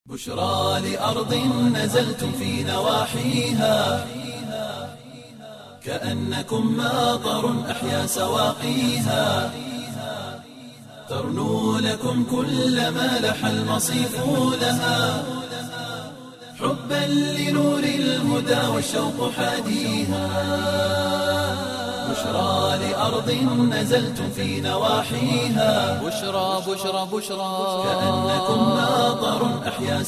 بشرى لأرض نزلتم في نواحيها كأنكم ماطر أحيا سواقيها ترنو لكم كل ما لح المصيف لها حبا لنور الهدى والشوق حاديها بشرى لأرض نزلتم في نواحيها بشرى بشرى بشرى كأنكم ماطر أحيا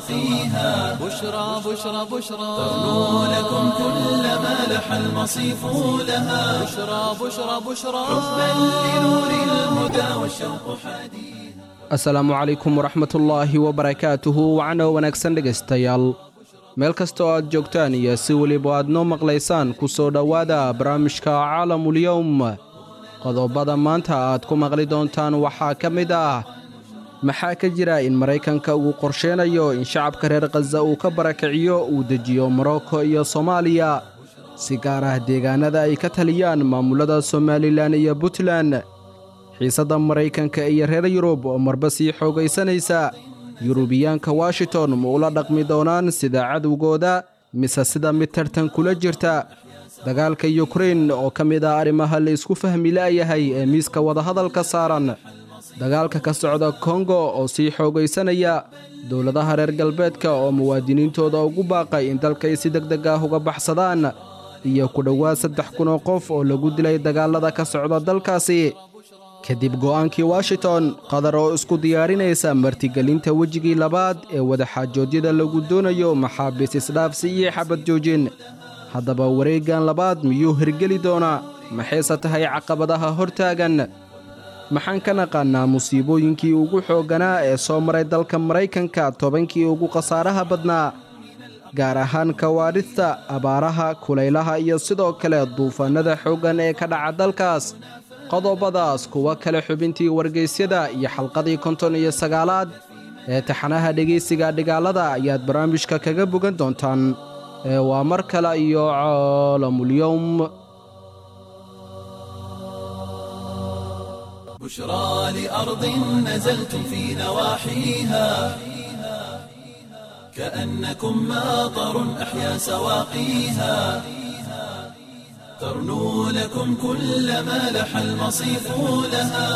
سواقيها بشرى بشرى بشرى ترنو لكم كل ما لح المصيف لها بشرى بشرى بشرى حبا لنور الهدى والشوق حديث asalaamu calaykum waraxmatullaahi wabarakaatuhu wacno wanaagsan dhegaystayaal meel kasta oo aad joogtaan iyo si weliba aad noo maqlaysaan ku soo dhowaada barnaamijka caalamulyowm qodobada maanta aad ku maqli doontaan waxaa ka mid ah maxaa ka jira in maraykanka uu qorsheenayo in shacabka reer khaza uu ka barakiciyo uu dejiyo morocco iyo soomaaliya si gaar ah deegaanada ay ka taliyaan maamulada somalilan iyo puntland xiisadda maraykanka iyo reer yurub oo marba sii xoogaysanaysa yurubiyaanka washington ma ula dhaqmi doonaan sida cadowgooda mise sida mid tartan kula jirta dagaalka yukrain oo ka mid ah arrimaha la isku fahmi la'yahay ee miiska wadahadalka saaran dagaalka ka socda kongo oo sii xoogaysanaya dowladaha reer galbeedka oo muwaadiniintooda ugu baaqay in dalkay si deg deg ah uga baxsadaan iyo ku dhowaad saddex kun oo qof oo lagu dilay dagaalada ka socda dalkaasi kadib go'aankii washington qatar oo isku diyaarinaysa martigelinta wejigii labaad ee wadaxaajoodyada lagu doonayo maxaabiis isdhaafsi iyo xabad joojin haddaba wareeggan labaad miyuu hirgeli doonaa maxayse tahay caqabadaha hortaagan maxaan ka naqaannaa musiibooyinkii ugu xoogganaa ee soo maray dalka maraykanka tobankii ugu khasaaraha badnaa gaar ahaan kawaadhista abaaraha kulaylaha iyo sidoo kale duufaannada xooggan ee ka dhaca dalkaas qodobadaas kuwa kale xubintii wargaysyada iyo xalqadii konton iyo sagaalaad ee taxanaha dhegaysiga dhigaalada ayaad barnaamijka kaga bogan doontaan ee waa mar kale iyo caalamulyowm بشرى لأرض نزلتم في نواحيها كأنكم ماطر أحيا سواقيها ترنو لكم كل ما لح المصيف لها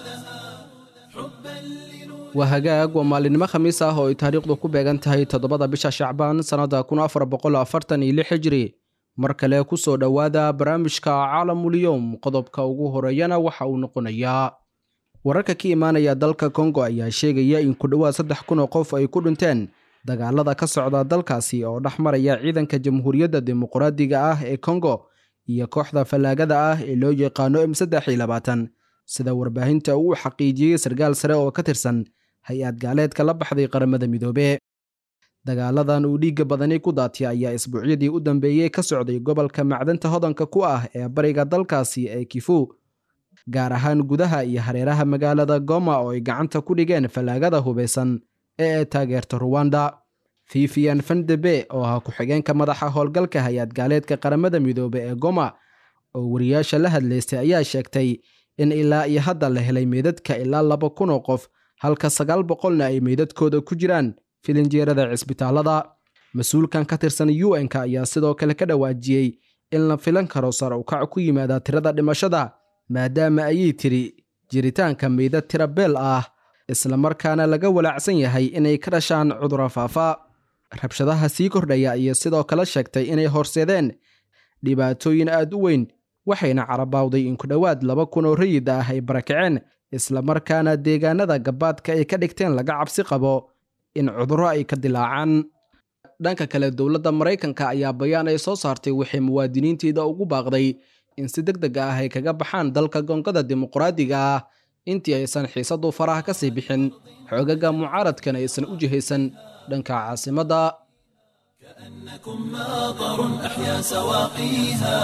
waa hagaag waa maalinimo khamiis ah oo ay taariikhdu ku beegan tahay toddobada bisha shacbaan sannadda kun afar boqol afartan iyo lix hijri mar kale ku soo dhowaada barnaamijka caalamulyowm qodobka ugu horeeyana waxa uu noqonayaa wararka ka imaanaya dalka kongo ayaa sheegaya in ku dhowaad saddex kun oo qof ay ku dhinteen dagaalada ka socda dalkaasi oo dhex maraya ciidanka jamhuuriyadda dimuqraadiga ah ee kongo iyo kooxda fallaagada ah ee loo yaqaano m saddex iyo labaatan sida warbaahinta uu xaqiijiyey sarkaal sare oo ka tirsan hay-ad gaaleedka la baxday qaramada midoobe dagaaladan uu dhiigga badani ku daatay ayaa isbuucyadii u dambeeyey ka socday gobolka macdanta hodanka ku ah ee bariga dalkaasi ee kifu gaar ahaan gudaha iyo hareeraha magaalada goma oo ay gacanta ku dhigeen fallaagada hubaysan ee ay taageerta ruwanda fifian fandebe oo ah ku-xigeenka madaxa howlgalka hay-ad gaaleedka qaramada midoobe ee goma oo wariyaasha la hadlaystay ayaa sheegtay in ilaa iyo hadda la helay meydadka ilaa laba kun oo qof halka sagaal boqolna ay meydadkooda ku jiraan filinjeerada cisbitaalada mas-uulkan ka tirsan u n-ka ayaa sidoo kale ka dhawaajiyey in la filan karo sar ukac ku yimaada tirada dhimashada maadaama ayay tiri jiritaanka meydad tira beel ah islamarkaana laga walaacsan yahay inay ka dhashaan cuduro faafa rabshadaha sii kordhaya iyo sidoo kale sheegtay inay horseedeen dhibaatooyin aad u weyn waxayna carabaawday in ku dhowaad laba kun oo rayid ah ay barakaceen islamarkaana deegaanada gabaadka ay ka dhigteen laga cabsi qabo in cudurro ay ka dilaacaan dhanka kale dowladda maraykanka ayaa bayaan ay soo saartay waxay muwaadiniinteeda ugu baaqday in si deg deg ah ay kaga baxaan dalka gongada dimuqraadiga ah intii aysan xiisadu faraha ka sii bixin xoogaga mucaaradkan aysan u jihaysan dhanka caasimadda كأنكم ماطر أحيا سواقيها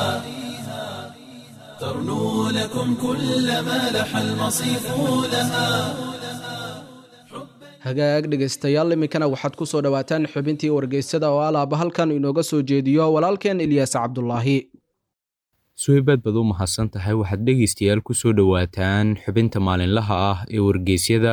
ترنو لكم كل ما لح المصيف لها hagaag dhegaystayaal iminkana waxaad ku soo dhowaataan xubintii wargeysada oo alaaba halkan inooga soo jeediyo walaalkeen ilyaas cabdulaahi suweybaad baad u mahadsan tahay waxaad dhegaystayaal ku soo dhowaataan xubinta maalinlaha ah ee wargeysyada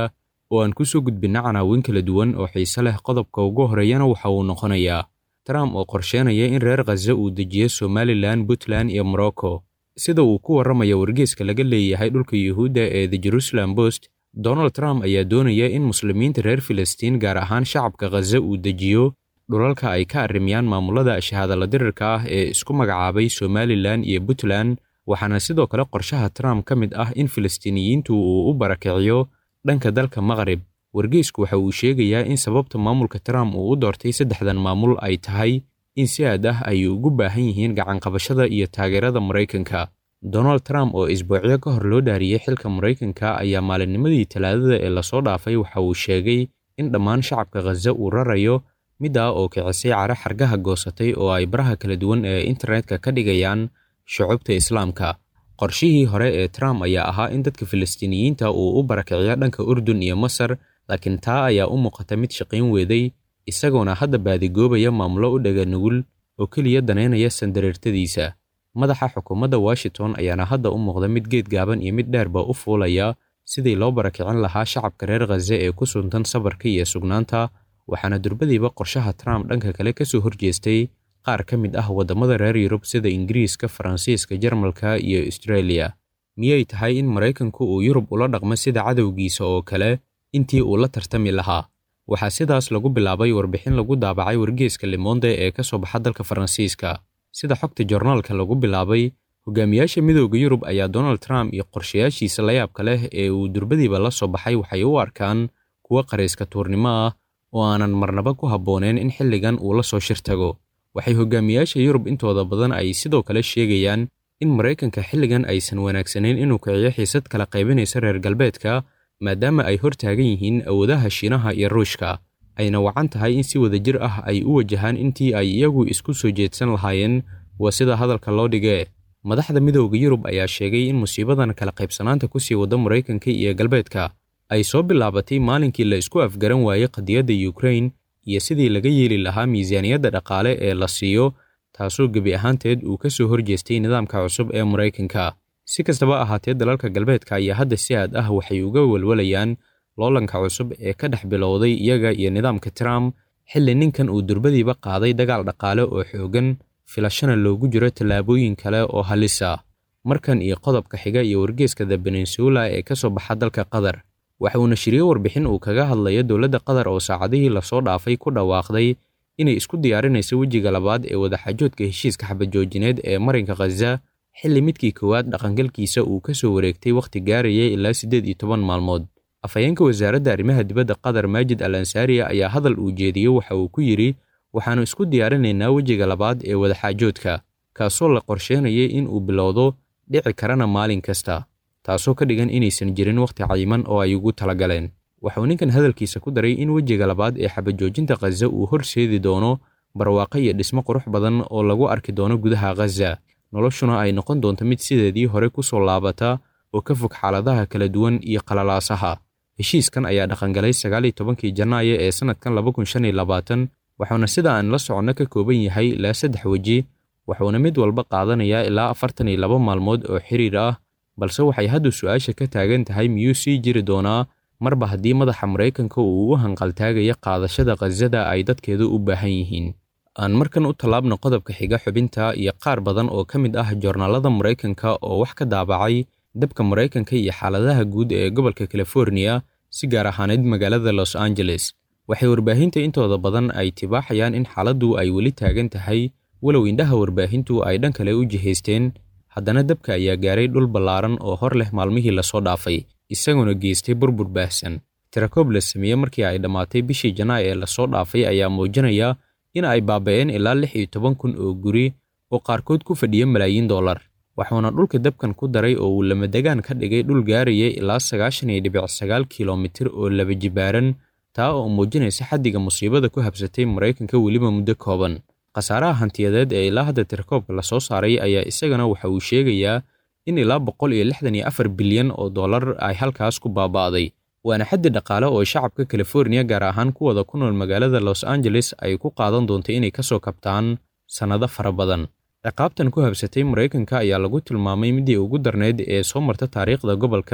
oo aan ku soo gudbinna canaawin kala duwan oo xiise leh qodobka ugu horeeyana waxa uu noqonayaa trump oo qorsheynaya in reer khaza uu dejiyo somalilan puntland iyo morocco sida uu ku warramaya wargeeska laga leeyahay dhulka yuhuudda ee the jerusalem post donald trump ayaa doonaya in muslimiinta reer filistiin gaar ahaan shacabka khaza uu dejiyo dhulalka ay ka arrimayaan maamulada shahaadala dirirka ah ee isku magacaabay somalilan iyo puntland waxaana sidoo kale qorshaha trump ka mid ah in filistiiniyiintu uu u barakiciyo dhanka dalka maqrib wargeysku waxa uu sheegayaa in sababta maamulka trump uu u doortay saddexdan maamul ay tahay in si aad ah ay ugu baahan yihiin gacanqabashada iyo taageerada maraykanka donald trump oo isbuucyo ka hor loo dhaariyey xilka maraykanka ayaa maalinnimadii talaadada ee lasoo dhaafay waxa uu sheegay in dhammaan shacabka khaza uu rarayo middaa oo kicisay cara xargaha goosatay oo ay baraha kala duwan ee internetka ka dhigayaan shucubta islaamka qorshihii hore ee trump ayaa ahaa in dadka filistiiniyiinta uu u barakiciyo dhanka urdun iyo masar laakiin taa ayaa u muuqata mid shaqayn weeday isagoona hadda baadigoobaya maamulo u dhaga nugul oo keliya danaynaya sandareertadiisa madaxa xukuumadda washington ayaana hadda u muuqda mid geed gaaban iyo mid dheerba u fuulaya sidii loo barakicin lahaa shacabka reer khaza ee ku suntan sabarka iyo sugnaanta waxaana durbadiiba qorshaha trump dhanka kale ka soo horjeestay qaar ka mid ah waddamada reer yurub sida ingiriiska faransiiska jarmalka iyo australia miyay tahay in maraykanku uu yurub ula dhaqmo sida cadowgiisa oo kale intii uu la tartami lahaa waxaa sidaas lagu bilaabay warbixin lagu daabacay wargeeska limonde ee ka soo baxa dalka faransiiska sida xogta jornaalka lagu bilaabay hogaamiyaasha midooda yurub ayaa donald trump iyo qorshayaashiisa layaabka leh ee uu durbadiiba la soo baxay waxay u arkaan kuwo qarayska tuurnimo ah oo aanan marnaba ku habbooneen in xilligan uu la soo shir tago waxay hogaamiyaasha yurub intooda badan ay sidoo kale sheegayaan in maraykanka xilligan aysan wanaagsanayn inuu kiciyo xiisad kala qaybinaysa reer galbeedka maadaama ay hor taagan yihiin awoodaha shiinaha iyo ruushka ayna wacan tahay in si wadajir ah ay u wajahaan intii ay iyagu isku soo jeedsan lahaayeen waa sida hadalka loo dhigee madaxda midooda yurub ayaa sheegay in musiibadan kala qaybsanaanta ku sii wada maraykanka iyo galbeedka ay soo bilaabatay maalinkii la isku afgaran waayey qadiyadda yukrain iyo sidii laga yeeli lahaa miisaaniyadda dhaqaale ee la siiyo taasoo gebi ahaanteed uu ka soo horjeestay nidaamka cusub ee maraykanka si kastaba ahaatee dalalka galbeedka ayaa hadda si aad ah waxay uga welwalayaan loolanka cusub ee ka dhex bilowday iyaga iyo nidaamka trump xilli ninkan uu durbadiiba qaaday dagaal dhaqaale oo xoogan filashana loogu jiro tallaabooyin kale oo halisa markan iyo qodobka xiga iyo wargeeska the peninsula ee ka soo baxa dalka qatar waxa uu nashiriyey warbixin uu kaga hadlayo dowladda qatar oo saacadihii lasoo dhaafay ku dhawaaqday inay isku diyaarinayso wejiga labaad ee wadaxaajoodka heshiiska xabadjoojineed ee marinka khaza xilli midkii koowaad dhaqangalkiisa uu ka soo wareegtay wakhti gaarayay ilaa siddeed iyo toban maalmood afhayeenka wasaaradda arrimaha dibadda qatar maajid al ansaariya ayaa hadal uu jeediyey waxa uu ku yidhi waxaannu isku diyaarinaynaa wejiga labaad ee wadaxaajoodka kaasoo la qorsheynayay in uu bilowdo dhici karana maalin kasta taasoo ka dhigan inaysan jirin wakhti cayiman oo ay ugu talagaleen waxauu ninkan hadalkiisa ku daray in wejiga labaad ee xabajoojinta khaza uu horseedi doono barwaaqo iyo dhismo qurux badan oo lagu arki doono gudaha khaza noloshuna ay noqon doonto mid sideedii hore ku soo laabata oo ka fog xaaladaha kala duwan iyo qalalaasaha heshiiskan ayaa dhaqangalay sagaal iyo tobankii janaayo ee sannadkan laba kun shan iyo labaatan waxuuna sida aan la soconno ka kooban yahay ilaa saddex weji wuxuuna mid walba qaadanayaa ilaa afartan iyo laba maalmood oo xiriir ah balse waxay hadda su-aasha ka taagan tahay miyuu sii jiri doonaa marba haddii madaxa maraykanka uu u hanqaltaagaya qaadashada khasada ay dadkeedu u baahan yihiin aan markan u tallaabno qodobka xiga xubinta iyo qaar badan oo ka mid ah joornaalada maraykanka oo wax ka daabacay dabka maraykanka iyo xaaladaha guud ee gobolka californiya si gaar ahaaneyd magaalada los angeles waxay warbaahinta intooda badan ay tibaaxayaan in xaaladdu ay weli taagan tahay walow indhaha warbaahintu ay dhan kale u jihaysteen haddana dabka ayaa gaaray dhul ballaaran oo hor leh maalmihii lasoo dhaafay isagoona geystay burbur baahsan tirakoob la sameeye markii ay dhammaatay bishii janaay ee lasoo dhaafay ayaa muujinaya in ay baaba'een ilaa lix iyo toban kun oo guri oo qaarkood ku fadhiya malaayiin dollar waxuuna dhulka dabkan ku daray oo uu lamadegaan ka dhigay dhul gaaraya ilaa sagaashan iyo dhibic sagaal kilomitir oo laba jibaaran taa oo muujinaysa xaddiga musiibada ku habsatay maraykanka weliba muddo kooban khasaaraha hantiyadeed ee ilaa hadda tirakoobka lasoo saaray ayaa isagana waxa uu sheegayaa in ilaa boqol iyo lixdan iyo afar bilyan oo dollar ay halkaas ku baaba'day waana xaddi dhaqaale oo shacabka californiya gaar ahaan kuwada ku nool magaalada los angeles ay ku qaadan doonto inay ka soo kabtaan sannado fara badan ciqaabtan ku habsatay maraykanka ayaa lagu tilmaamay midii ugu darneyd ee soo marta taariikhda gobolkan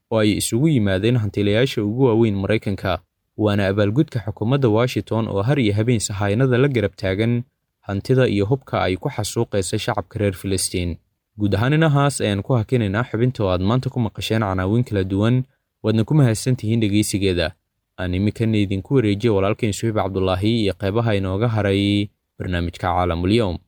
oo ay isugu yimaadeen hantilayaasha ugu waaweyn maraykanka waana abaalgudka xukuumadda washington oo har iyo habeen sahaynada la garab taagan hantida iyo hubka ay ku xasuuqaysa shacabka reer filistiin guud ahaan inahaas ayaan ku hakinaynaa xubinta oo aad maanta ku maqasheen canaawiin kala duwan waadna ku mahadsantihiin dhegaysigeeda aan iminkana idinku wareejiya walaalkeen suxiib cabdulaahi iyo qeybaha inooga haray barnaamijka caalamulyoom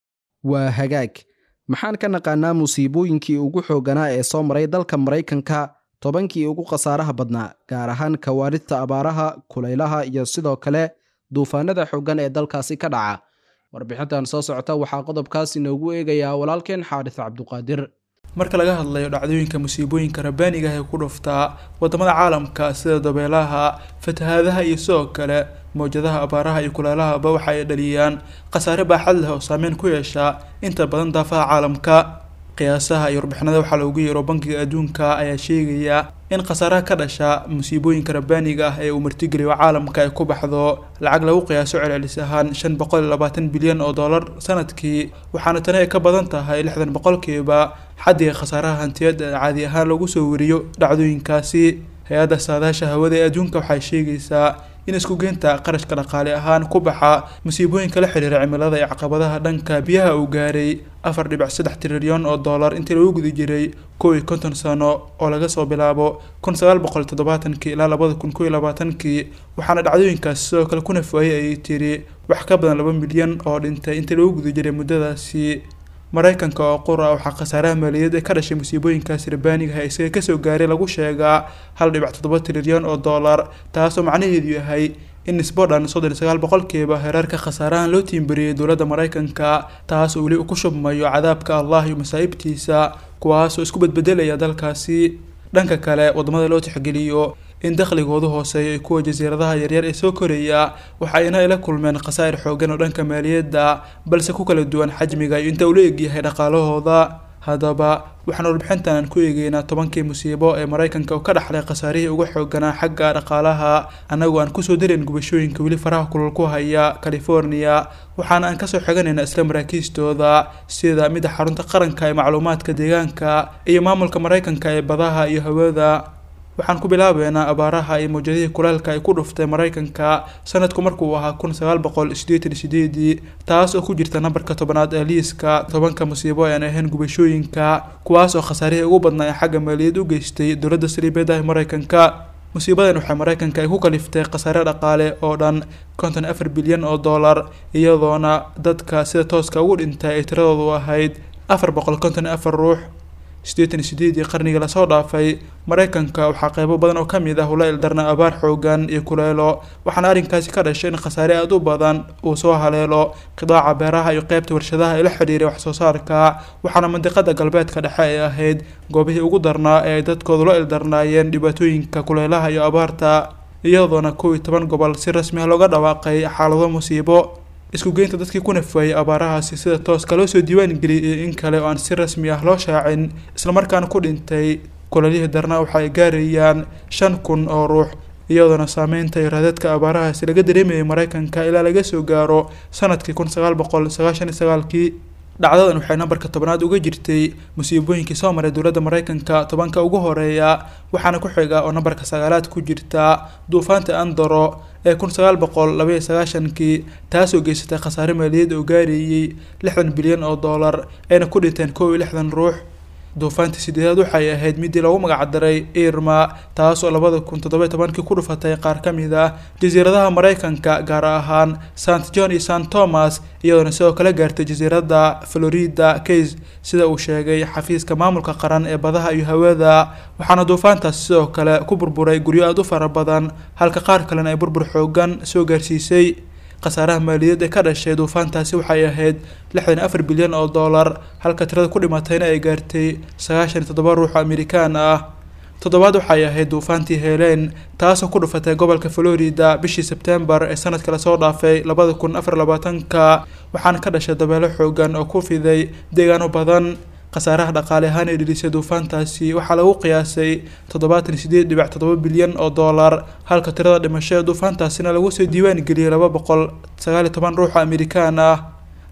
waa hagaag maxaan ka naqaanaa musiibooyinkii ugu xoogganaa ee soo maray dalka maraykanka tobankii ugu khasaaraha badnaa gaar ahaan kawaaridta abaaraha kulaylaha iyo sidoo kale duufaanada xooggan ee dalkaasi ka dhaca warbixintan soo socota waxaa qodobkaas inoogu eegayaa walaalkeen xaaris cabduqaadir marka laga hadlayo dhacdooyinka musiibooyinka rabbaaniga ah ee ku dhuftaa wadamada caalamka sida dabeelaha fatahaadaha iyo sidoo kale mawjadaha abaaraha iyo kulaalahaba waxa ay dhaliyaan khasaare baaxad leh oo saameyn ku yeesha inta badan daafaha caalamka qiyaasaha iyo warbixinada waxaa loogu yeero bankiga adduunka ayaa sheegaya in khasaaraha ka dhasha musiibooyinka rabbaaniga ah ee uu martigeliyo caalamka ay ku baxdo lacag lagu qiyaaso celcelis ahaan shan boqol iyo labaatan bilyan oo dollar sanadkii waxaana tani ay ka badan tahay lixdan boqolkiiba xaddiga khasaaraha hantiyad ee caadi ahaan lagu soo wariyo dhacdooyinkaasi hay-adda saadaasha hawada ee adduunka waxay sheegaysaa in isku geynta qarashka dhaqaale ahaan ku baxa musiibooyinka la xiriira cimilada iyo caqabadaha dhanka biyaha uu gaaray afar dhibic saddex trilyan oo dollar intii lagu guda jiray kow iyo konton sano oo laga soo bilaabo kun sagaal boqol toddobaatankii ilaa labada kun kow iyo labaatankii waxaana dhacdooyinkaasi sidoo kale ku nafwaayay ayay tiri wax ka badan laba milyan oo dhintay intii lagu guda jiray muddadaasi maraykanka oo qura waxaa khasaaraha maaliyadeed ee ka dhashay musiibooyinkaasi rabbaaniga ah isaga kasoo gaaray lagu sheegaa hal dhibic toddoba trilyan oo dollar taasoo macnaheedu yahay in nisbo dhan soddon iyo sagaal boqolkiiba hereerka khasaarahan loo tiimbariyey dowladda maraykanka taas oo weli uu ku shubmayo cadaabka allah iyo masaa'ibtiisa kuwaasoo isku bedbedelaya dalkaasi dhanka kale wadamada loo tixgeliyo in dakhligoodu hooseeyo iyo kuwa jasiiradaha yaryar ee soo koraya waxayna ay la kulmeen khasaa'ir xooggan oo dhanka maaliyadda balse ku kala duwan xajmiga iyo inta uu la egyahay dhaqaalahooda haddaba waxaan warbixintan ku eegeynaa tobankii musiibo ee maraykanka oo ka dhaxlay khasaarihii ugu xoogganaa xagga dhaqaalaha annagoo aan kusoo darin gubashooyinka weli faraha kulul ku haya california waxaana aan kasoo xiganaynaa isla maraakiistooda sida midda xarunta qaranka ee macluumaadka deegaanka iyo maamulka maraykanka ee badaha iyo hawada waxaan ku bilaabeynaa abaaraha iyo mawjadihii kulaalka ay ku dhuftay maraykanka sanadku markuu ahaa kun sagaal boqol sideetan sideedii taas oo ku jirta nambarka tobanaad ee liiska tobanka musiibo aan ahayn gubashooyinka kuwaas oo khasaarihii ugu badnaa ee xagga maaliyad u geystay dowladda saliibeed ah maraykanka musiibadan waxay maraykanka ay ku kaliftay khasaare dhaqaale oo dhan konton afar bilyan oo dollar iyadoona dadka sida tooska ugu dhintay ay tiradoodu ahayd afar boqol konton afar ruux siddeetan iyo sideedii qarnigii lasoo dhaafay maraykanka waxaa qeybo badan oo ka mid ah ula ildarna abaar xoogan iyo kuleelo waxaana arrinkaasi ka dhashay in khasaare aada u badan uu soo haleelo qidaaca beeraha iyo qeybta warshadaha ee la xidhiiray waxsoo saarka waxaana mandiqada galbeedka dhexe ay ahayd goobihii ugu darnaa ee ay dadkoodu la ildarnaayeen dhibaatooyinka kuleelaha iyo abaarta iyadoona kow iyo toban gobol si rasmi ah looga dhawaaqay xaalado musiibo isku geynta dadkii ku nafwaayey abaarahaasi sida tooska loo soo diiwaan geliyay iyo in kale oo aan si rasmi ah loo shaacin islamarkaana ku dhintay kulalihii darna waxa ay gaarayaan shan kun oo ruux iyadoona saameynta iyo raadadka abaarahaasi laga dareemayay maraykanka ilaa laga soo gaaro sanadkii kun sagaal boqol sagaashan iyo sagaalkii dhacdadan waxay nambarka tobnaad uga jirtay musiibooyinkii soo maray dowladda maraykanka tobanka ugu horeeya waxaana ku xiga oo nambarka sagaalaad ku jirta duufaanta andaro ee kun sagaal boqol labaiyo sagaashankii taasoo geysatay khasaare maaliyad oo gaarayey lixdan bilyan oo dollar ayna ku dhinteen kow iyo lixdan ruux duufaantii sideedaad waxay ahayd midii loogu magacdaray irma taas oo labada kun toddoba iyo tobankii ku dhufatay qaar ka mid ah jasiiradaha maraykanka gaar ahaan sant john iyo sant thomas iyadoona sidoo kale gaartay jasiiradda florida case sida uu sheegay xafiiska maamulka qaran ee badaha iyo hawada waxaana duufaantaas sidoo kale ku burburay guryo aada u fara badan halka qaar kalena ay burbur xoogan soo gaarsiisay khasaaraha maaliyadd ee ka dhashay duufaantaasi waxay ahayd lixdan afar bilyan oo dollar halka tirada ku dhimatayna ay gaartay sagaashan iyo toddoba ruux oo amerikaan ah toddobaad waxay ahayd duufaantii heleen taasoo ku dhufatay gobolka florida bishii sebtembar ee sanadka lasoo dhaafay labada kun afar labaatanka waxaana ka dhashay dabeelo xoogan oo ku fiday deegaano badan khasaaraha dhaqaale ahaan ee dhilisay duufaantaasi waxaa lagu qiyaasay toddobaatan iyo sideed dhibic toddoba bilyan oo dollar halka tirada dhimasho ee duufaantaasina lagu soo diiwaan geliyay laba boqol sagaal iyo toban ruux oo amerikaan ah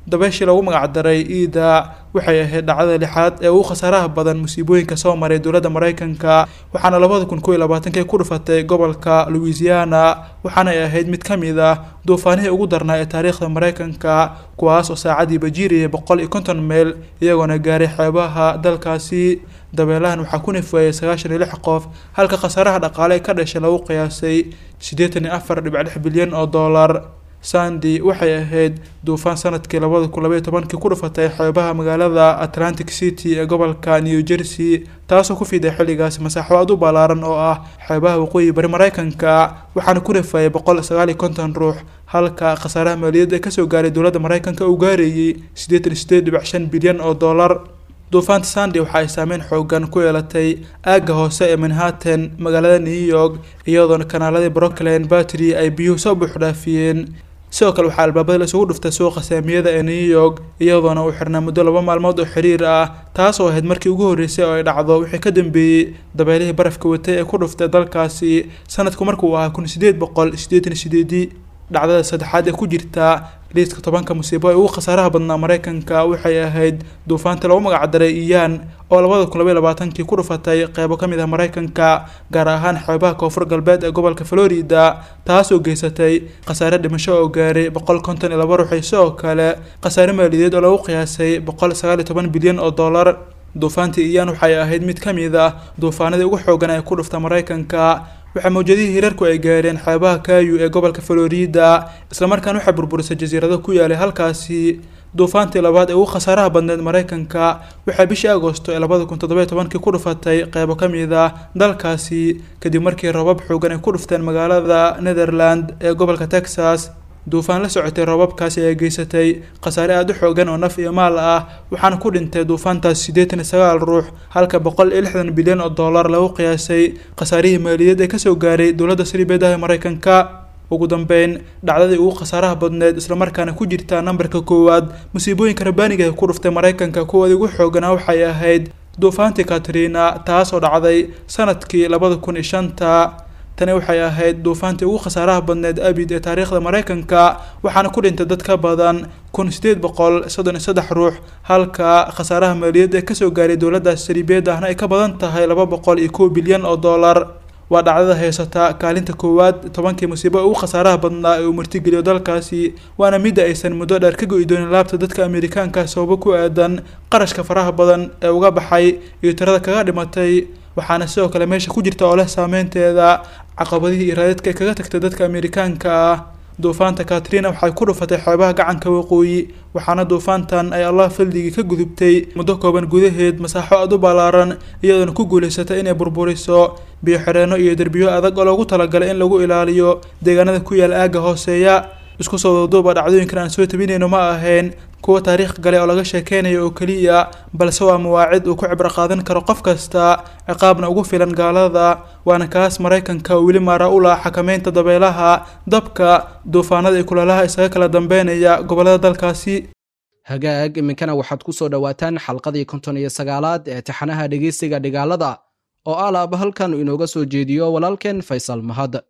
dabeeshii lagu magacdaray iida waxay ahayd dhacdada lixaad ee ugu khasaaraha badan musiibooyinka soo maray dowladda maraykanka waxaana labada kun kow iyo labaatankii ku dhufatay gobolka louisiana waxaanay ahayd mid ka mid ah duufaanihii ugu darnaa ee taariikhda maraykanka kuwaas oo saacadiiba jiiriyay boqol iyo konton meel iyagoona gaaray xeebaha dalkaasi dabeelahan waxaa ku nifeeyay sagaashan iyo lix qof halka khasaaraha dhaqaale ee ka dhashay lagu qiyaasay siddeetan iyo afar dhibic lix bilyan oo dollar sandy waxay ahayd duufaan sanadkii labada kun labaiyo tobankii ku dhufatay xeebaha magaalada atlantic city ee gobolka new jersey taasoo ku fiday xilligaasi masaaxo aad u ballaaran oo ah xeebaha waqooyi bari maraykanka waxaana ku nifeeyay boqol sagaal iyo konton ruux halka khasaaraha maaliyadda ee kasoo gaaray dowladda maraykanka uu gaarayay siddeetan iyo sideed dhibic shan bilyan oo dollar duufaanta sandy waxa ay saameyn xoogan ku yeelatay aagga hoose ee manhattan magaalada new york iyadoona kanaaladii brooklyn battery ay biyuhu soo buuxdhaafiyeen sidoo kale waxaa albaabada laisugu dhuftay suuqa saamiyada ee new york iyadoona uu xirnaa muddo laba maalmood oo xiriir ah taas oo ahayd markii ugu horreysay oo ay dhacdo wixii ka dambeeyey dabeelihii barafka watay ee ku dhuftay dalkaasi sanadku markuu ahaa kun sideed boqol siddeetan iyo sideedii dhacdada saddexaad ee ku jirta liiska tobanka musiibo ee ugu khasaaraha badnaa maraykanka waxay ahayd duufaanta lagu magacdaray iyaan oo labada kun labaiyo labaatankii ku dhufatay qeybo ka mid ah maraykanka gaar ahaan xeebaha koonfur galbeed ee gobolka florida taasoo geysatay khasaare dhimasho oo gaaray boqol konton iyo laba ruux sidoo kale khasaare maaliyadeed oo lagu qiyaasay boqol sagaal iyo toban bilyan oo dollar duufaantii iyaan waxay ahayd mid ka mid ah duufaanadii ugu xoogan ee ku dhufta maraykanka waxaa mawjadihii hirarku ay gaareen xeebaha kayu ee gobolka florida islamarkaana waxaa burburisay jasiirado ku yaalay halkaasi duufaantii labaad ee ugu khasaaraha badneed maraykanka waxaa bishii agosto ee labada kun toddoba iyo tobankii ku dhufatay qeybo ka mid ah dalkaasi kadib markii roobab xoogan ay ku dhufteen magaalada netherland ee gobolka texas duufaan la socotay roobabkaasi ayaa geysatay khasaare aada u xoogan oo naf iyo maal ah waxaana ku dhintay duufaantaas siddeetan iyo sagaal ruux halka boqol iyo lixdan bilyan oo dollar lagu qiyaasay khasaarihii maaliyadeed ee kasoo gaaray dowladda saliibeedaha ee maraykanka ugu dambeyn dhacdadii ugu khasaaraha badneed islamarkaana ku jirta nambarka koowaad musiibooyinka rabaaniga ee ku dhuftay maraykanka kuwoodii ugu xooganaa waxay ahayd duufaantii katrina taas oo dhacday sanadkii labada kun iyo shanta tani waxay ahayd duufaantii ugu khasaaraha badneed abid ee taariikhda maraykanka waxaana ku dhintay dad ka badan kun sideed boqol soddon iyo saddex ruux halka khasaaraha maaliyadda ee kasoo gaaray dowladdaas saliibeed ahna ay ka badan tahay laba boqol iyo kow bilyan oo dollar waa dhacdada haysata kaalinta koowaad tobankii musiibo ugu khasaaraha badnaa ee uu martigeliyo dalkaasi waana midda aysan muddo dheer ka go-i doonin laabta dadka amerikaanka sababo ku aadan qarashka faraha badan ee uga baxay iyo tirada kaga dhimatay waxaana sidoo kale meesha ku jirta oo leh saameynteeda caqabadihii iraadadka ee kaga tagtay dadka amerikaanka ah duufaanta katrina waxay ku dhufatay xeebaha gacanka waqooyi waxaana duufaantan ay allah faldigii ka gudubtay muddo kooban gudaheed masaaxo aada u ballaaran iyadoona ku guulaysatay inay burburiso biyo xireenno iyo derbiyo adag oo loogu talagalay in lagu ilaaliyo deegaanada ku yaal aagga hooseeya isku soo wadaduuba dhacdooyinkan aan soo tabinayno ma ahayn kuwa taariikh gale oo laga sheekeynayo oo keliya balse waa mawaacid uu ku cibro qaadan karo qof kasta ciqaabna ugu filan gaalada waana kaas maraykanka oo weli maara u laha xakameynta dabeelaha dabka duufaanada iyo kulaalaha isaga kala dambeynaya gobollada dalkaasi hagaag iminkana waxaad ku soo dhowaataan xalqadii konton iyo sagaalaad ee taxanaha dhegeysiga dhigaalada oo alaaba halkan inooga soo jeediyo walaalkeen faysal mahad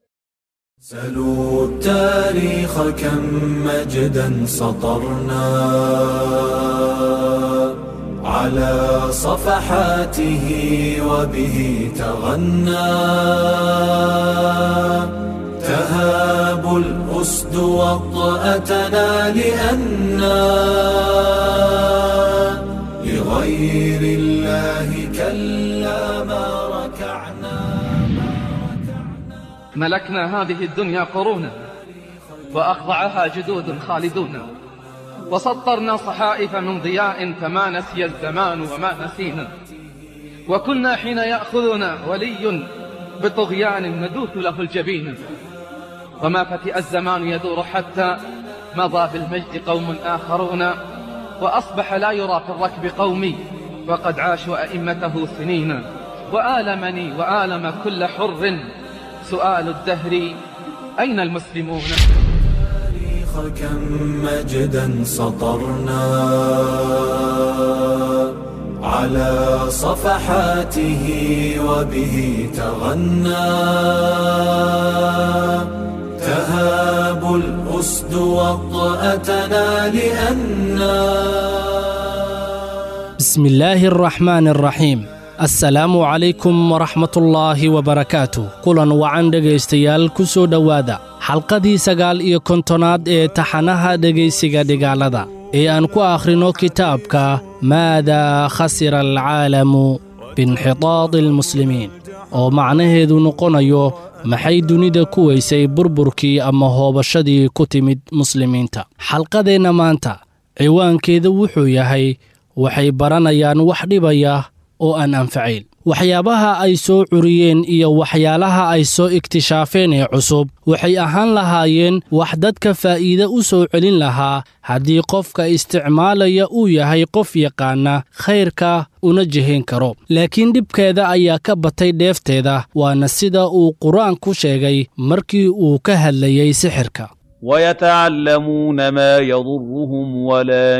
سلوا التاريخ كم مجدا سطرنا على صفحاته وبه تغنى تهاب الأسد وطأتنا لأنا لغير الله كلا ما ركعنا ملكنا هذه الدنيا قرونا وأخضعها جدود خالدون وسطرنا صحائف من ضياء فما نسي الزمان وما نسينا وكنا حين يأخذنا ولي بطغيان ندوث له الجبين وما فتئ الزمان يدور حتى مضى بالمجد قوم آخرون وأصبح لا يرى في الركب قومي وقد عاشوا أئمته سنين وآلمني وآلم كل حر سؤال الدهر أين المسلمون التاريخ كم مجدا سطرنا على صفحاته وبه تغنى تهاب الأسد وطأتنا لأنا بسم الله الرحمن الرحيم assalaamu calaykum waraxmatullaahi wabarakaatu kulan wacan dhegaystayaal ku soo dhowaada xalqadii sagaal iyo kontonaad ee taxanaha dhegaysiga dhigaalada ee aan ku akhrino kitaabka maadaa khasira alcaalamu biinxitaadi almuslimiin oo macnaheedu noqonayo maxay dunida ku weysay burburkii ama hoobashadii ku timid muslimiinta xalqadeenna maanta ciwaankeedu wuxuu yahay waxay baranayaan wax dhibaya oo aan anfacayn waxyaabaha ay soo curiyeen iyo waxyaalaha ay soo iktishaafeen ee cusub waxay ahaan lahaayeen wax dadka faa'iide u soo celin lahaa haddii qofka isticmaalaya uu yahay qof yaqaana khayrka una jihayn karo laakiin dhibkeeda ayaa ka batay dheefteeda waana sida uu qur-aanku sheegay markii uu ka hadlayey sixirka ويتعلمون ما يضرهم ولا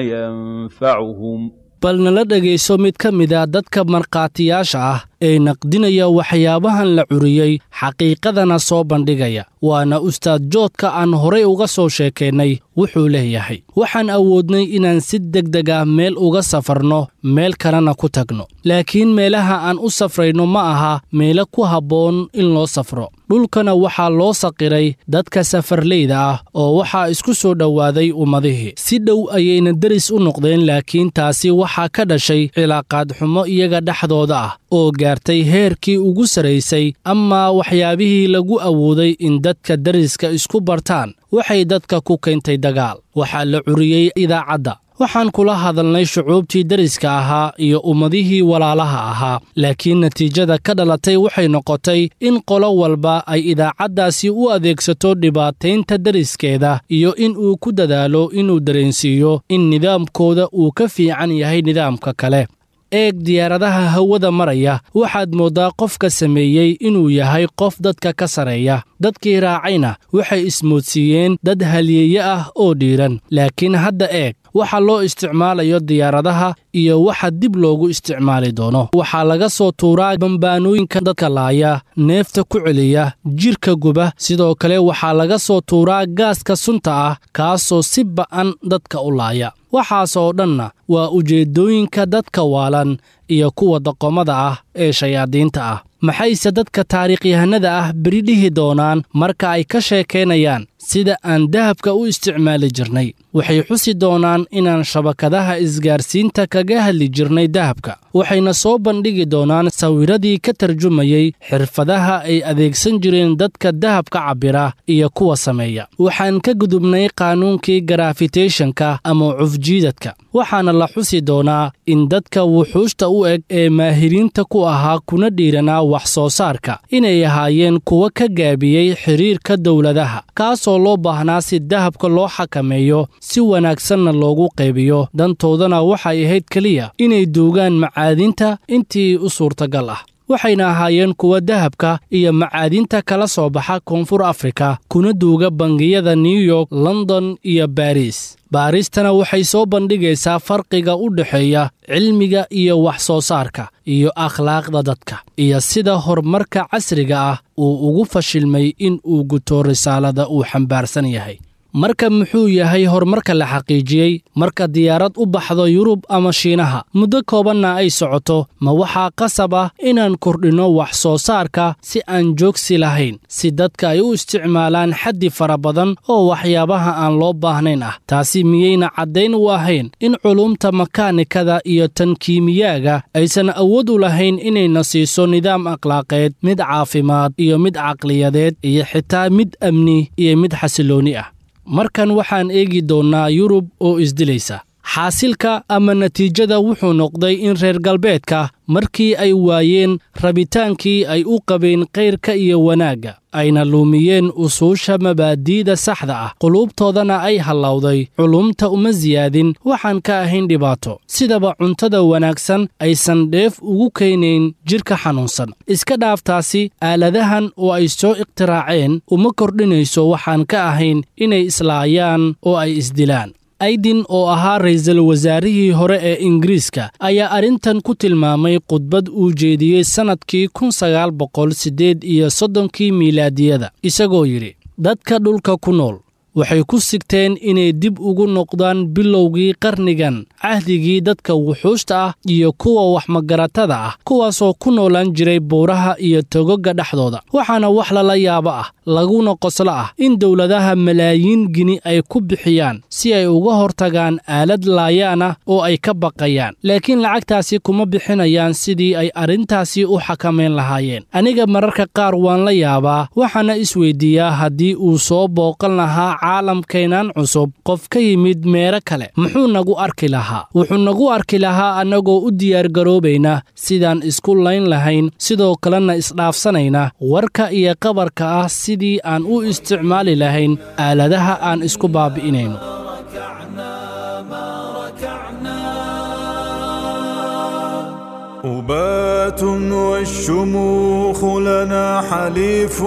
ينفعهم bal nala dhegayso mid ka mida dadka markhaatiyaasha ah ee naqdinaya waxyaabahan la curiyey xaqiiqadana soo bandhigaya waana ustaad joodka aan horay uga soo sheekeennay wuxuu leeyahay waxaan awoodnay inaan si degdeg ah meel uga safarno meel kalena ku tagno laakiin meelaha aan u safrayno ma aha meelo ku habboon in loo safro dhulkana waxaa loo saqiray dadka safarleyda ah oo waxaa isku soo dhowaaday ummadihii si dhow ayayna deris u noqdeen laakiin taasi waxaa ka dhashay cilaaqaad xumo iyaga dhexdooda ah oo gaartay heerkii ugu sarraysay amaa waxyaabihii lagu awooday in dadka deriska isku bartaan waxay dadka ku keentay dagaal waxaa la curiyey idaacadda waxaan kula hadalnay shucuubtii deriska ahaa iyo ummadihii walaalaha ahaa laakiin natiijada ka dhalatay waxay noqotay in qolo walba ay idaacaddaasi u adeegsato dhibaataynta deriskeeda iyo in uu ku dadaalo inuu dareensiiyo in nidaamkooda uu ka fiican yahay nidaamka kale eeg diyaaradaha hawada maraya waxaad mooddaa qofka sameeyey inuu yahay qof dadka ka sarreeya dadkii raacayna waxay ismoodsiiyeen dad halyeeye ah oo dhiiran laakiin hadda eeg waxa loo isticmaalayo diyaaradaha iyo waxa dib loogu isticmaali doono waxaa laga soo tuuraa bambaanooyinka dadka laaya neefta ku celiya jidhka guba sidoo kale waxaa laga soo tuuraa gaaska sunta ah kaasoo si ba'an dadka u laaya waxaasoo dhanna waa ujeeddooyinka dadka waalan iyo kuwa doqomada ah ee shayaadiinta ah maxayse dadka taariikhyahanada ah beri dhihi doonaan marka ay ka sheekaynayaan sida aan dahabka u isticmaali jirnay waxay xusi doonaan inaan shabakadaha isgaarsiinta kaga hadli jirnay dahabka waxayna soo bandhigi doonaan sawiradii ka tarjumayey xirfadaha ay adeegsan jireen dadka dahabka cabbira iyo kuwa sameeya waxaan ka gudubnay qaanuunkii garafiteshanka ama cufjiidadka waxaana la xusi doonaa in dadka wuxuushta u eg ee maahiriinta ku ahaa kuna dhiiranaa wax soo saarka inay ahaayeen kuwa ka gaabiyey xidhiirka dowladaha kaasoo loo baahnaa si dahabka loo xakameeyo si wanaagsanna loogu qaybiyo dantoodana waxay ahayd keliya inay duugaan macaadinta intii u suurtagal ah waxayna ahaayeen kuwa dahabka iyo macaadinta kala soo baxa koonfur afrika kuna duuga bangiyada new york london iyo baris baaristana waxay soo bandhigaysaa farqiga u dhexeeya cilmiga iyo wax soo saarka iyo akhlaaqda dadka iyo sida horumarka casriga ah uu ugu fashilmay in uu guto risaalada uu xambaarsan yahay marka muxuu yahay horumarka la xaqiijiyey marka diyaarad u baxdo yurub ama shiinaha muddo koobanna ay socoto ma waxaa qasab ah inaan kordhinno wax soo saarka si aan joogsi lahayn si dadka ay u isticmaalaan xaddi fara badan oo waxyaabaha aan loo baahnayn ah taasi miyayna caddayn u ahayn in culumta makaanikada iyo tan kiimiyaaga aysan awood u lahayn inayna siiso nidaam akhlaaqeed mid caafimaad iyo mid caqliyadeed iyo xitaa mid amni iyo mid xasiloonni ah markan waxaan eegi doonnaa yurub oo isdilaysa xaasilka ama natiijada wuxuu noqday in reer galbeedka markii ay waayeen rabitaankii ay u qabeen kayrka iyo wanaagga ayna luumiyeen usuusha mabaadi'da saxda ah quluubtoodana ay hallowday culumta uma siyaadin waxaan ka ahayn dhibaato sidaba cuntada wanaagsan aysan dheef ugu keenayn jidhka xanuunsan iska dhaaftaasi aaladahan oo ay soo ikhtiraaceen uma kordhinayso waxaan ka ahayn inay islaayaan oo ay isdilaan aydin oo ahaa ra'iisul wasaarihii hore ee ingiriiska ayaa arrintan ku tilmaamay khudbad uu jeediyey sannadkii kun sagaal boqol siddeed iyo soddonkii miilaadiyada isagoo yidhi dadka dhulka ku nool waxay ku sigteen inay dib ugu noqdaan bilowgii qarnigan cahdigii dadka wuxuushta ah iyo kuwa waxmagaratada ah kuwaasoo ku noolaan jiray buuraha iyo togoga dhexdooda waxaana wax lala yaabo ah laguna qoslo ah in dowladaha malaayiin gini ay ku bixiyaan si ay uga hortagaan aalad laayaan ah oo ay ka baqayaan laakiin lacagtaasi kuma bixinayaan sidii ay arrintaasi u xakamayn lahaayeen aniga mararka qaar waan la yaabaa waxaana isweydiiyaa haddii uu soo booqan lahaa caalamkeennan cusub qof ka yimid meelo kale muxuu nagu arki lahaa wuxuu nagu arki lahaa annagoo u diyaargaroobayna sidaan isku layn lahayn sidoo kalena isdhaafsanayna warka iyo qabarka ah sidii aan u isticmaali lahayn aaladaha aan isku baabi'inayno أبات والشموخ لنا حليف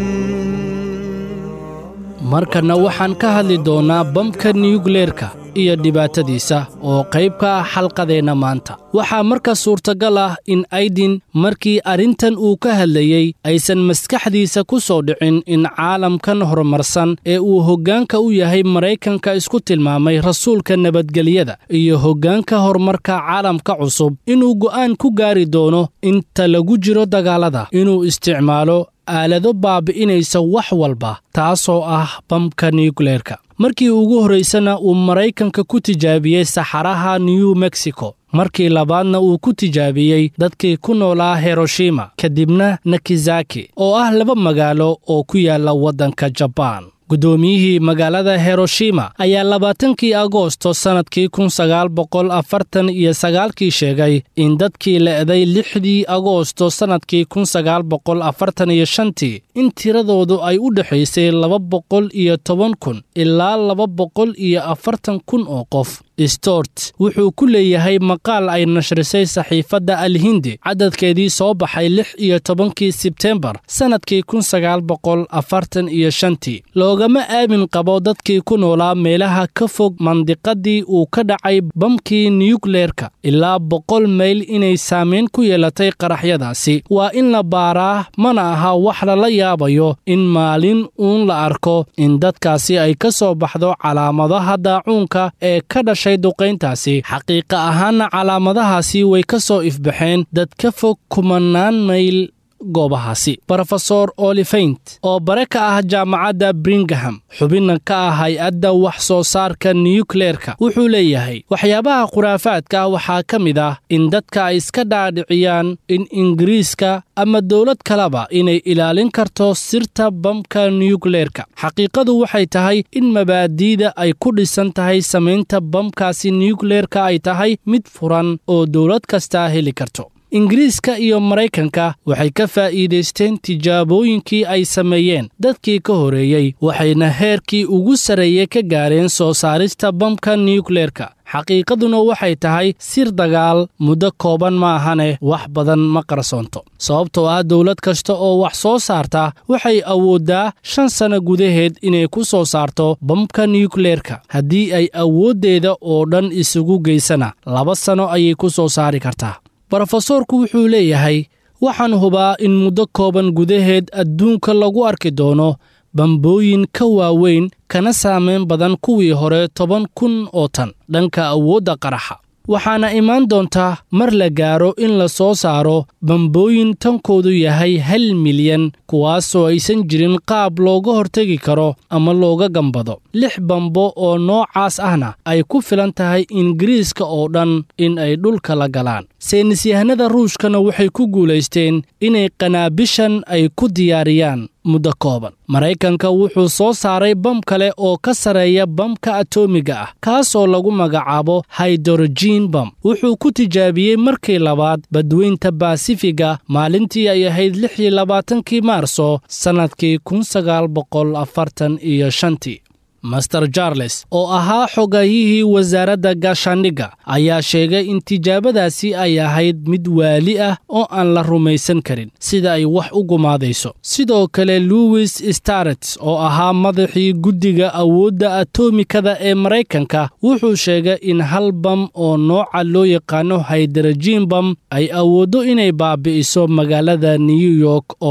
markanna waxaan ka hadli doonnaa bamka niyugleerka iyo dhibaatadiisa oo qayb ka ah xalqadeenna maanta waxaa marka suurtagal ah in aydin markii arrintan uu ka hadlayey aysan maskaxdiisa ku soo dhicin in caalamkan horumarsan ee uu hoggaanka u yahay maraykanka isku tilmaamay rasuulka nabadgelyada iyo hoggaanka horumarka caalamka cusub inuu go'aan ku gaari doono inta lagu jiro dagaallada inuu isticmaalo aalado baabi'inaysa wax walba taasoo ah bamka niyukleerka markii ugu horraysana uu maraykanka ku tijaabiyey saxaraha new mexico markii labaadna uu ku tijaabiyey dadkii ku noolaa hiroshima kadibna nakizaki oo ah laba magaalo oo ku yaalla waddanka jabaan guddoomiyihii magaalada hiroshima ayaa labaatankii agoosto sannadkii kun sagaal boqol afartan iyo sagaalkii sheegay in dadkii le'day lixdii agoosto sannadkii kun sagaal boqol afartan iyo shantii in tiradoodu ay u dhexaysay laba boqol iyo toban kun ilaa laba boqol iyo afartan kun oo qof stort wuxuu ku leeyahay maqaal ay nashrisay saxiifadda alhindi cadadkeedii soo baxay lix iyo tobankii sebtembar sannadkii kun sagaal boqol afartan iyo shantii loogama aamin qabo dadkii ku noolaa meelaha ka fog mandiqadii uu ka dhacay bamkii niyukleerka ilaa boqol mayl inay saamayn ku yeelatay qaraxyadaasi waa in la baaraa mana aha wax lala yaabayo in maalin uun la arko in dadkaasi ay ka soo baxdo calaamadaha daacuunka ee ka dhashay duqayntaasi xaqiiqa ahaanna calaamadahaasi way ka soo ifbaxeen dad ka fog kumanaan mayl goobahaasi brofesor olifeint oo bare ka ah jaamacadda bringham xubinna ka ah hay-adda wax soo saarka niyukleerka wuxuu leeyahay waxyaabaha khuraafaadka waxaa ka mid ah in dadka ay iska dhaadhiciyaan in ingiriiska ama dowlad kaleba inay ilaalin karto sirta bamka niyukleerka xaqiiqadu waxay tahay in mabaadi'da ay ku dhisan tahay samaynta bamkaasi niyukleerka ay tahay mid furan oo dowlad kastaa heli karto ingiriiska iyo maraykanka waxay ka faa'iidaysteen tijaabooyinkii ay sameeyeen dadkii ka horeeyey waxayna heerkii ugu sarreeye ka gaareen soo saarista bamka niyukleerka xaqiiqaduna waxay tahay sir dagaal muddo kooban ma ahane wax badan ma qarsoonto sababtoo ah dowlad kasta oo wax soo saarta waxay awooddaa shan sanno gudaheed inay ku soo saarto bamka niyukleerka haddii ay awooddeeda oo dhan isugu geysana laba sanno ayay ku soo saari kartaa brofesoorku wuxuu leeyahay waxaan hubaa in muddo kooban gudaheed adduunka lagu arki doono bambooyin ka waaweyn kana saamayn badan kuwii hore toban kun oo tan dhanka awoodda qaraxa waxaana imaan doontaa mar la gaaro in la soo saaro bambooyin tankoodu yahay hal milyan kuwaasoo aysan jirin qaab looga hortegi karo ama looga gambado lix bambo oo noocaas ahna ay ku filan tahay ingiriiska oo dhan in ay dhulka la galaan saynisyahanada ruushkana waxay ku guulaysteen inay qanaabishan ay ku diyaariyaan muddo kooban maraykanka wuxuu soo saaray bam kale oo ka sarreeya bamka atoomiga ah kaas oo lagu magacaabo haydorojiin bam wuxuu ku tijaabiyey markii labaad badweynta baasifiga maalintii ay ahayd lix iyo labaatankii maarso sannadkii kun sagaal boqol afartan iyo shantii master charles oo ahaa xogayihii wasaaradda gaashaandhigga ayaa sheegay in tijaabadaasi ay ahayd mid waali ah oo aan la rumaysan karin sida ay wax u gumaadayso sidoo kale louis starets oo ahaa madaxii guddiga awoodda atomikada ee maraykanka wuxuu sheegay in hal bam oo nooca loo yaqaano haydarajiin bam ay awooddo inay baabi'iso magaalada new york oo dhan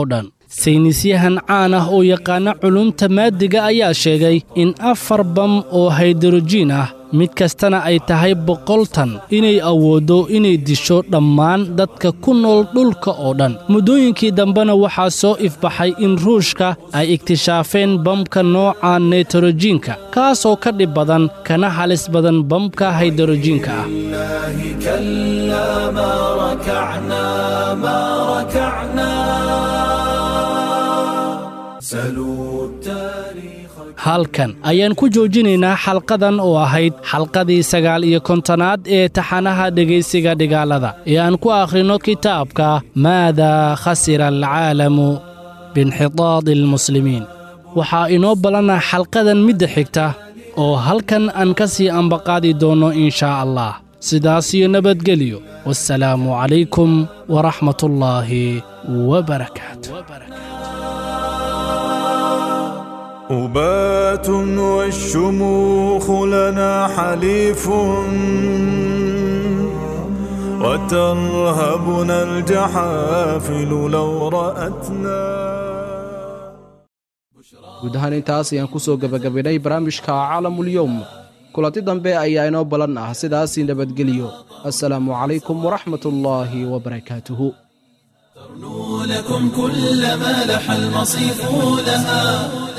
saynisyahan caan ah oo yaqaana culumta maadiga ayaa sheegay in afar bam oo haydrojiin ah mid kastana ay tahay boqol tan inay awooddo inay disho dhammaan dadka ku nool dhulka oo dhan muddooyinkii dambena waxaa soo ifbaxay in ruushka ay iktishaafeen bamka nooca neytrojiinka kaasoo ka dhib badan kana halis badan bamka haydrojiinka ah كلا ما ركعنا ما ركعنا سلوا التاريخ halkan ayaan ku joojinaynaa xalqadan oo ahayd xalqadii sagaal iyo kontonaad ee taxanaha dhegaysiga dhigaalada ee aan ku akhrinno kitaabka maadaa khasira alcaalamu biinxitaadi almuslimiin waxaa inoo ballanna xalqadan midda xigta oo halkan aan ka sii ambaqaadi doonno in shaa allah sidaas iyo nabadgelyo wassalaamu calaykum waraxmatullaahi wabarakaatu أبات والشموخ لنا حليف وترهبنا الجحافل لو رأتنا guud ahaan intaas ayaan ku soo gebagabaynay barnaamijka caalamulyowm kulanti dambe ayaa inoo ballan ah sidaasii nabadgeliyo assalaamu calaykum waraxmatullaahi wabarakaatuhu لكم كل ما لح المصيف لها